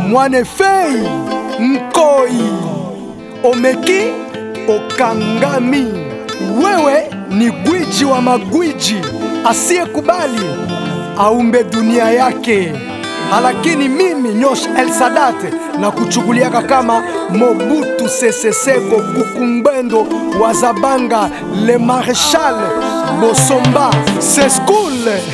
mwanefei nkoi omeki okangami wewe ni gwiji wa magwiji asiyekubali aumbe dunia yake lakini mimi Nyosh El Sadat na kuchukuliaka kama Mobutu Sese Seko Kukumbendo wa Zabanga Le Marechal Bosomba Seskul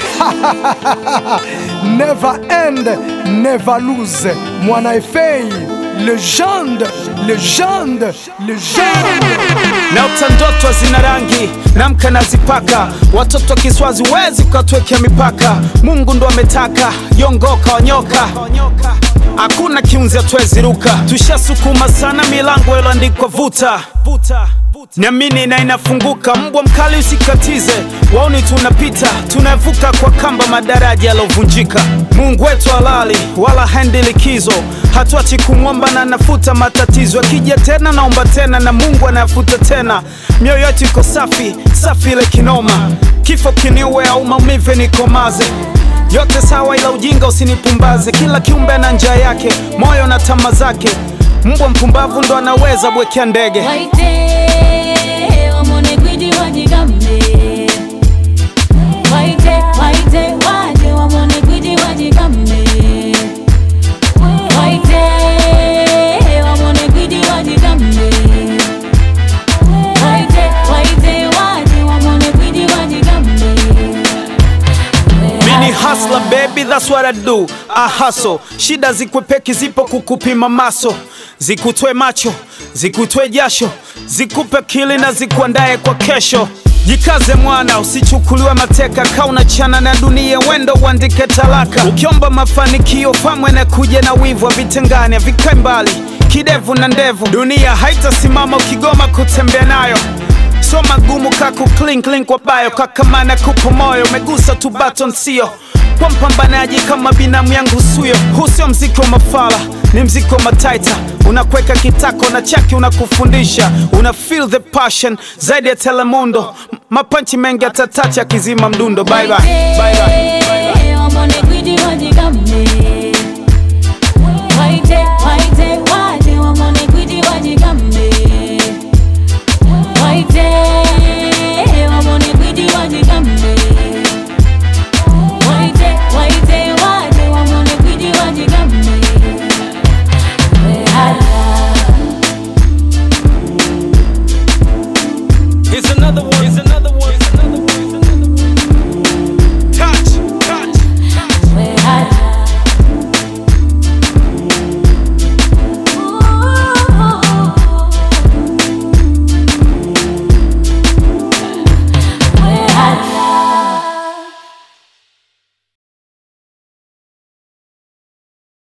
Never end, never lose Mwana Efei Legende, legende, legende naota ndoto zina rangi namka nazipaka watoto kiswazi wezi ukatwekea mipaka mungu ndo ametaka yongoka wanyoka hakuna kiunzi atweziruka tushasukuma sana milango iloandikwa vuta niamini na inafunguka mbwa mkali usikatize waoni tunapita tunavuka kwa kamba madaraja yalovunjika mungu wetu halali wala haendi likizo hatuachi kumwomba na nafuta matatizo akija tena naomba tena na mungu anayafuta tena mioyo yetu iko safi safi ile kinoma kifo kiniue au maumivu nikomaze yote sawa ila ujinga usinipumbaze kila kiumbe ana njia yake moyo na tama zake mbwa mpumbavu ndo anaweza bwekea ndege Waite, wamone gwiji wajigambe. Waite, waite, waje wamone gwiji wajigambe. Waite, wamone gwiji wajigambe. Waite, waite, waje wamone gwiji wajigambe. Mini hustler baby, that's what I do. I hustle. Shida zikwepeki zipo kukupima maso, zikutwe macho, zikutwe jasho, zikupe kili na zikuandae kwa kesho. Jikaze mwana, usichukuliwe mateka, kauna chana na dunia, wendo uandike talaka. Ukiomba mafanikio pamwe na kuja na wivu, vitengane vikae mbali, kidevu na ndevu. Dunia haitasimama ukigoma kutembea nayo so magumu kaku clink link kwa bayo kakamana kupo moyo umegusa tu baton sio kwa mpambanaji kama binamu yangu suyo huu sio mziki wa mafala ni mziki wa mataita unakweka kitako na chaki unakufundisha una feel the passion zaidi ya telemundo M- mapanchi mengi atatacha akizima mdundo bye bye. Bye bye. Waite, wamone gwiji wajigambe.